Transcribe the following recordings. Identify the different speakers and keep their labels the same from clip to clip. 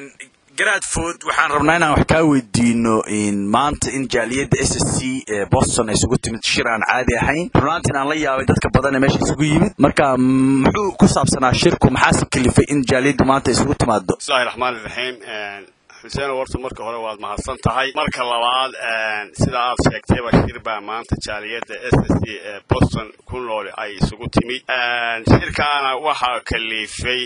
Speaker 1: gradford waxaan rabnaa inaan wax kaa weydiino maanta in jaaliyadda s s c ee boston ay isugu timid shir aan caadi ahayn runaantiin aan la yaabay dadka badan ee meesha isugu yimid marka muxuu ku saabsanaa shirku maxaase kalifay in jaaliyaddu maanta isugu timaado
Speaker 2: bismillahi raxmaani raxiim xuseen warta marka hore waad mahadsan tahay marka labaad sida aad sheegtayba shir baa maanta jaaliyadda s s c ee boston ku nool ay isugu timid shirkaana waxaa kalifay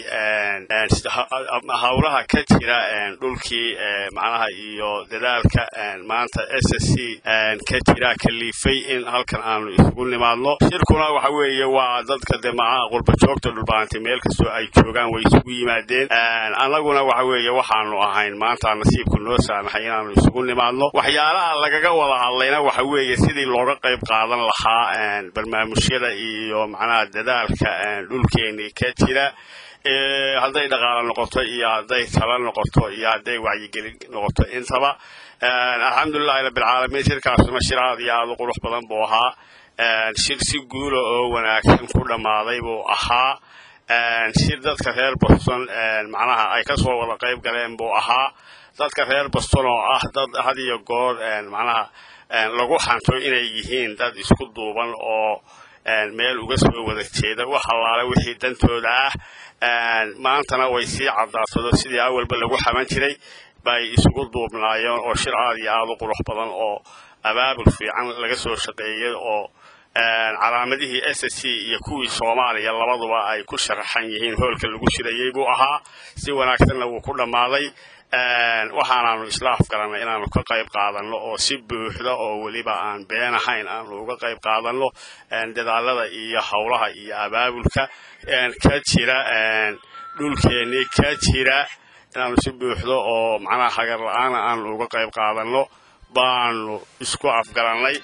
Speaker 2: howlaha ka jira dhulkii macnaha iyo dadaalka maanta s s c ka jira kalifay in halkan aanu isugu nimaadno shirkuna waxa weeye waa dadka dee macaha qurba joogta dhulbaantay meel kastoo ay joogaan way isugu yimaadeen annaguna waxa weeye waxaanu ahayn maanta nasiibku noo saamaxay inaanu isugu nimaadno waxyaalaha lagaga wada hadlayna waxa weeye sidii looga qayb qaadan lahaa barnaamijyada iyo macnaha dadaalka dhulkeeni ka jira hadday dhaqaalo noqoto iyo hadday talo noqoto iyo hadday wacyigelin noqoto intaba alxamdulilahi rabbilcaalamiin shirkaasuna shir aad iyo aada u qurux badan buu ahaa shir si guula oo wanaagsan ku dhammaaday buu ahaa shir dadka reer boston macnaha ay kasoo wada qayb galeen buu ahaa dadka reer boston oo ah dad had iyo goor macnaha lagu xanto inay yihiin dad isku duuban oo meel uga soo wada jeeda wax allaale wixii dantooda ah maantana way sii caddaasado sidii awalba lagu xaman jiray bay isugu duubnaayeen oo shir aad iyo aada u qurux badan oo abaabul fiican laga soo shaqeeyay oo calaamadihii s s c iyo kuwii soomaaliya labaduba ay ku sharaxan yihiin hoolka lagu shirayey buu ahaa si wanaagsanna wuu ku dhammaaday waxaanaanu isla afgaranay inaanu ka qayb qaadanno oo si buuxda oo weliba aan been ahayn aanu uga qayb qaadanno dadaalada iyo howlaha iyo abaabulka ka jira dhulkeennii ka jira inaanu si buuxdo oo macnaha hagar la-aana aanu uga qayb qaadanno baanu isku afgarannay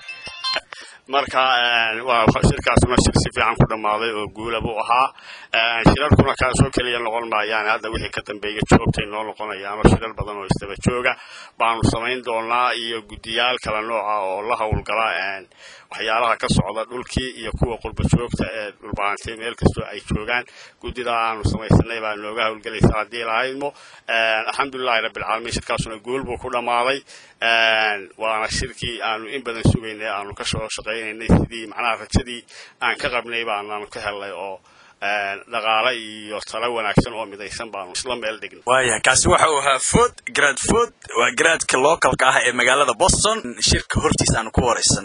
Speaker 2: marka shirkaasuna shir si fiican ku dhammaaday oo guula buu ahaa shirarkuna kaasoo keliya noqon maayaan hadda wixii ka dambeeya joogtay noo noqonayaano shirar badan oo isdaba jooga baanu samayn doonaa iyo guddiyaal kala nooca oo la howlgala waxyaalaha ka socda dhulkii iyo kuwa qurba joogta ee dhulbaantay meel kastoo ay joogaan guddida aanu samaysanay baa nooga howlgelaysa haddii lahaydmo alxamdulilahi rabbilcaalamiin shirkaasuna guul buu ku dhammaaday waana shirkii aanu in badan sugaynay aanu ka soo shaqaynaynay sidii macnaha rajadii aan ka qabnay baanaanu ka helnay oo dhaqaale iyo talo wanaagsan oo midaysan baanu isla meel dhignay
Speaker 1: waaya kaasi waxa uu ahaa food grad food waa garaadka localka ah ee magaalada boston shirka hortiis aanu ku waraysan